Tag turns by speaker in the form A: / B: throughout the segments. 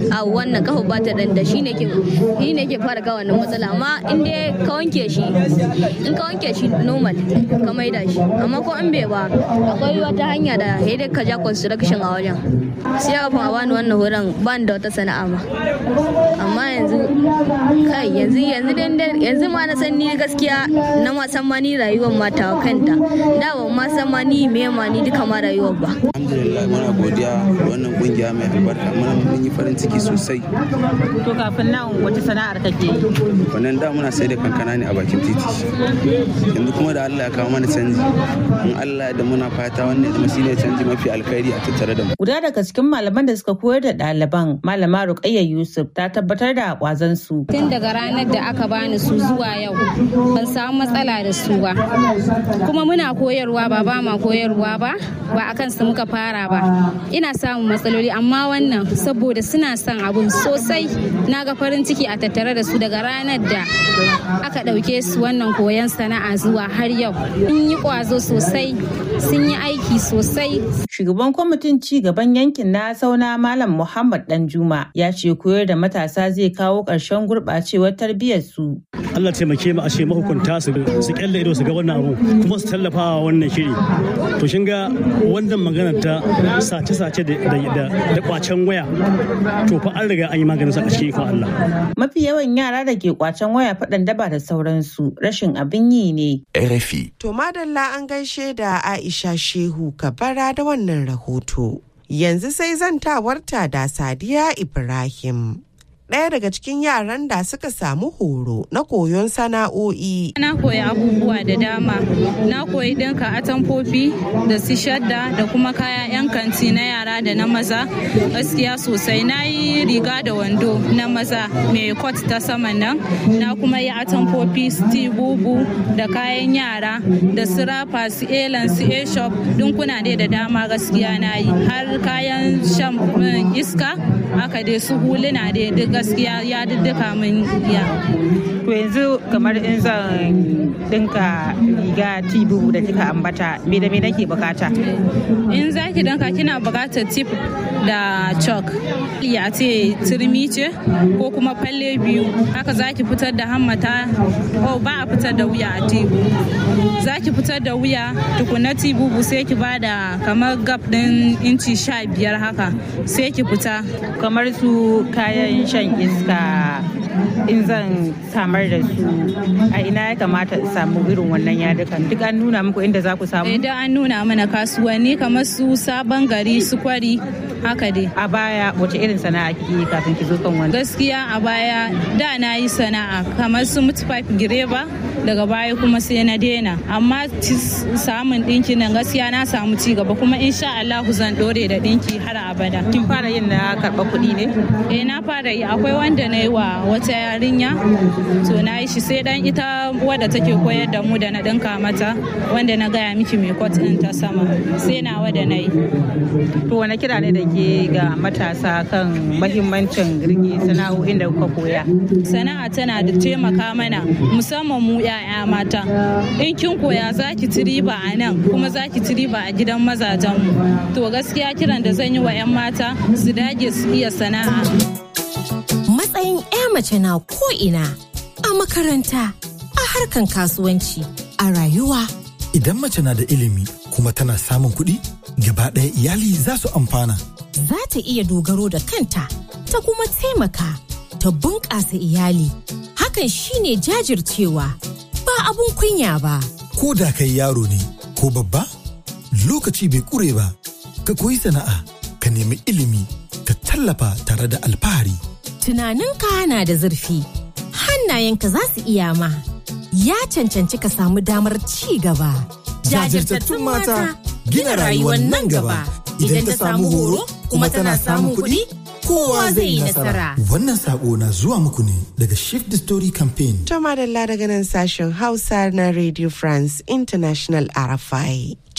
A: a wannan kafa ba ta danda shine ke shine ke fara ga wannan matsala amma in dai ka wanke shi in ka wanke shi normal ka maida shi amma ko an bai ba akwai wata hanya da sai dai ka ja construction a wajen sai kafin a bani wannan horon ban da wata sana'a ma amma yanzu kai yanzu yanzu yanzu ma na san ni gaskiya na ma san ma ni rayuwar mata kanta da ban ma san ma ni me ma ni duka ma rayuwar ba
B: alhamdulillah muna godiya da wannan kungiya mai albarka muna mun yi farin ciki sosai
C: to kafin nan wace sana'ar kake yi
B: wannan da muna sai da kankana ne a bakin titi yanzu kuma da Allah ya kawo mana canji in Allah da muna fata wannan kuma shine canji mafi alkhairi a tattare da mu
C: guda daga cikin malaman da suka koyar da ɗaliban malama Ruqayya Yusuf ta tabbatar da kwazon su
D: tun daga ranar da aka bani su zuwa yau ban samu matsala da su ba kuma muna koyarwa ba ba ma koyarwa ba ba akan su muka fara ba ina samun matsaloli amma wannan saboda suna son abun sosai na ga farin ciki a tattare da su daga ranar da aka ɗauke su wannan koyon sana'a zuwa har yau sun yi ƙwazo sosai sun yi aiki sosai
C: shugaban kwamitin ci gaban yankin na sauna malam muhammad danjuma ya ce koyar da matasa zai kawo ƙarshen gurɓacewar tarbiyyar su
E: Allah taimake mu a ce mahukunta su su kyalle ido su ga wannan abu kuma su tallafa wa wannan shiri to shin ga wannan magana ta sace-sace da kwacen waya to fa an riga an yi maganin sa a cikin ikon Allah
C: mafi yawan yara da ke kwacen waya faɗan daba da sauransu rashin abin yi ne
F: RFI
G: to madalla an gaishe da Aisha Shehu Kabara da wannan rahoto yanzu sai zantawarta da Sadiya Ibrahim ɗaya daga cikin yaran da suka samu horo na koyon sana'o'i.
H: Na koyi abubuwa da dama. Na koyi ɗinka atamfofi da su shadda da kuma kaya 'yan kanti na yara da na maza. Gaskiya sosai na yi riga da wando na maza mai kot ta saman nan. Na kuma yi atamfofi su bubu da kayan yara da su rafa su elan su a-shop dinkuna dai da dama gaskiya na yi. Har kayan shan iska haka dai su huluna dai duk gaskiya ya duka min ya.
C: To yanzu kamar in zan dinka riga tibu da kika ambata me da me nake bukata?
H: In za ki dinka kina bukatar tip da chalk. Ya ce turmi ce ko kuma falle biyu haka za ki fitar da hammata oh ba a fitar da wuya a tibu. Za ki fitar da wuya tukuna tibubu sai ki bada kamar gap din inci sha biyar haka sai ki fita.
C: Kamar su kayan shan iska in zan samar da su a ina ya kamata in samu irin wannan yadukan duk an nuna muku inda za ku samu
H: idan an nuna mana kasuwanni kamar su sabon gari su kwari haka dai
C: a baya wace irin sana'a kike kafin ki zo kan wani
H: gaskiya a baya da na yi sana'a kamar su mutfaf gireba daga baya kuma sai na daina amma samun dinki nan gaskiya na samu ci gaba kuma insha Allah zan dore da dinki har abada
C: kin fara yin na karba kuɗi ne
H: eh na fara yi akwai wanda na yi wa wata yarinya to na yi shi sai dan ita wadda take koyar da mu da na dinka mata wanda na gaya miki mai kwat din ta sama sai na wada na yi
C: to wani kira ne da ke ga matasa kan mahimmancin rike sana'o'in da kuka koya
H: sana'a tana da taimaka mana musamman mu 'ya'ya mata in kin koya za ki ci riba a nan kuma za ki ci riba a gidan mazajen mu to gaskiya kiran da zan yi wa 'yan mata su dage su iya sana'a
I: matsayin 'ya mace na ko'ina a makaranta a harkan kasuwanci a rayuwa
J: idan mace na da ilimi kuma tana samun kuɗi gaba ɗaya iyali za su amfana
I: za ta iya dogaro da kanta ta kuma taimaka ta bunƙasa iyali hakan shine jajircewa ba abun kunya ba
J: ko da kai yaro ne ko babba lokaci bai ƙure ba ka koyi sana'a ka nemi ilimi ka tallafa tare da alfahari
I: tunaninka na da zurfi hannayenka za su iya ma ya cancanci ka samu damar ci gaba
J: jajirtattun mata gina rayuwar nan gaba idan ta samu horo kuma tana samun kuɗi kowa zai yi nasara. Wannan sako na zuwa muku ne daga Shift the Story Campaign.
G: Tama da daga nan sashen Hausa na Radio France International RFI.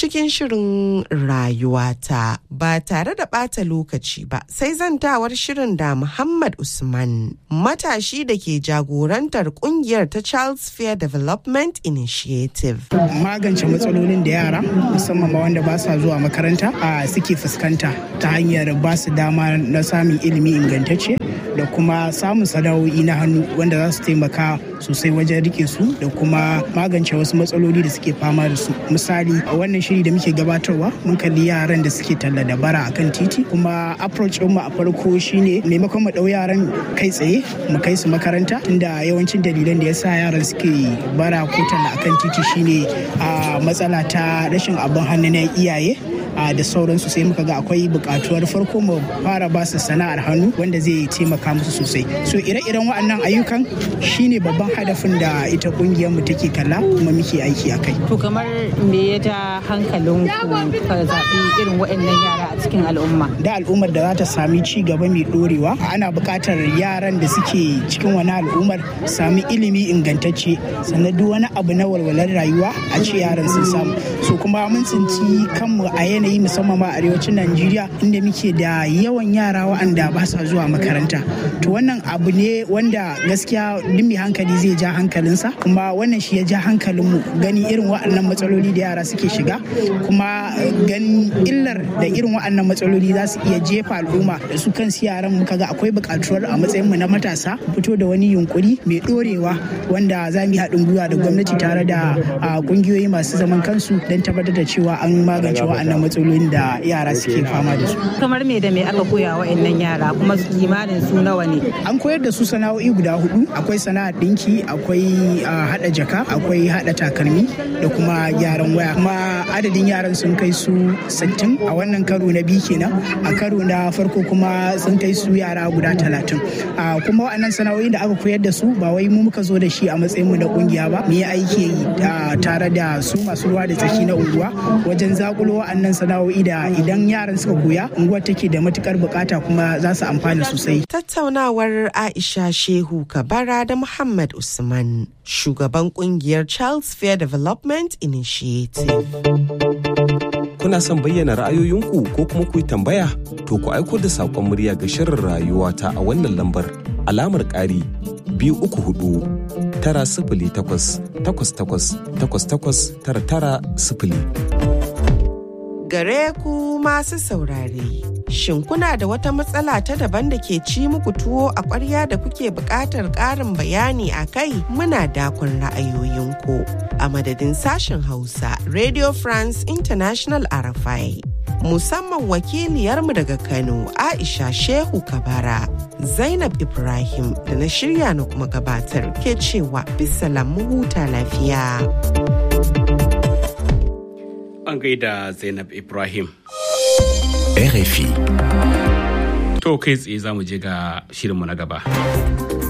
G: cikin shirin rayuwata ba tare da ɓata lokaci ba sai zantawar shirin da Muhammad Usman matashi da ke jagorantar kungiyar ta Charles Fair Development Initiative.
F: Magance matsalolin da yara musamman ma wanda ba sa zuwa makaranta a suke fuskanta ta hanyar ba su dama na samun ilimi ingantacce da kuma samun sana'o'i na hannu wanda za su taimaka sosai wajen rike su da kuma magance wasu matsaloli da suke fama da su misali a wannan shiri da muke gabatarwa mun kalli yaran da suke talla da bara akan titi kuma approach mu a farko shine maimakon mu dau yaran kai tsaye mu kai su makaranta tunda yawancin dalilan da yasa yaran suke bara ko talla akan titi shine a matsala ta rashin abin hannu na iyaye da sauransu sai muka ga akwai bukatuwar farko mu fara ba su sana'ar hannu wanda zai taimaka musu sosai so ire-iren waɗannan ayyukan shine babban hadafin da ita kungiyar mu take kalla kuma muke aiki a kai
C: to kamar me ya ja hankalin ku ka zaɓi irin waɗannan yara a cikin al'umma
F: da al'ummar da za ta sami ci gaba mai dorewa ana buƙatar yaran da suke cikin wani al'ummar sami ilimi ingantacce sannan duk wani abu na walwalar rayuwa a ce yaran sun samu so kuma mun tsinci kanmu a yanayi musamman ma arewacin Najeriya inda muke da yawan yara waɗanda ba sa zuwa makaranta. To wannan abu ne wanda gaskiya duk mai hankali zai ja hankalinsa kuma wannan shi ya ja hankalinmu gani irin waɗannan matsaloli da yara suke shiga kuma ganin illar da irin waɗannan matsaloli za su iya jefa al'umma da su kansu yaran muka ga akwai buƙatuwar a matsayinmu na matasa fito da wani yunkuri mai ɗorewa wanda za mu yi haɗin gwiwa da gwamnati tare da ƙungiyoyi masu zaman kansu don tabbatar da cewa an magance waɗannan matsalolin da yara suke fama da su.
C: Kamar me da me aka koya wa yara kuma kimanin su nawa ne?
F: An koyar da su sana'o'i guda hudu, akwai sana'ar ɗinki, akwai haɗa jaka, akwai haɗa takalmi da kuma gyaran waya. Kuma adadin yaran sun kai su 60 a wannan karo na biyu kenan, a karo na farko kuma sun kai su yara guda 30. Kuma waɗannan sana'o'i da aka koyar da su ba wai mu muka zo da shi a matsayin mu na kungiya ba, mu yi aiki tare da su masu ruwa da tsaki na unguwa wajen zakulo wa'annan sana'o'i da idan yaran suka koya unguwar take da matukar bukata kuma za su amfana sosai.
G: Tattaunawar Aisha Shehu Kabara da Muhammad Usman, shugaban kungiyar Charles Fair Development Initiative.
K: Kuna son bayyana ra'ayoyinku ko kuma ku yi tambaya? To ku aiko da saƙon murya ga shirin rayuwa ta a wannan lambar alamar ƙari biyu uku hudu tara sifili takwas takwas takwas takwas takwas tara tara sifili.
G: gare ku masu saurare. Shin kuna da wata matsala ta daban da ke ci muku tuwo a ƙwarya da kuke buƙatar ƙarin bayani a kai muna dakon ra'ayoyinku. A madadin sashen Hausa, Radio France International Arafai. Musamman wakiliyarmu daga Kano, Aisha Shehu Kabara, Zainab Ibrahim da na shirya na kuma gabatar ke cewa bisalam mu huta lafiya.
L: an gaida Zainab Ibrahim.
K: RFI.
L: To kai tsaye za mu je ga shirinmu na gaba.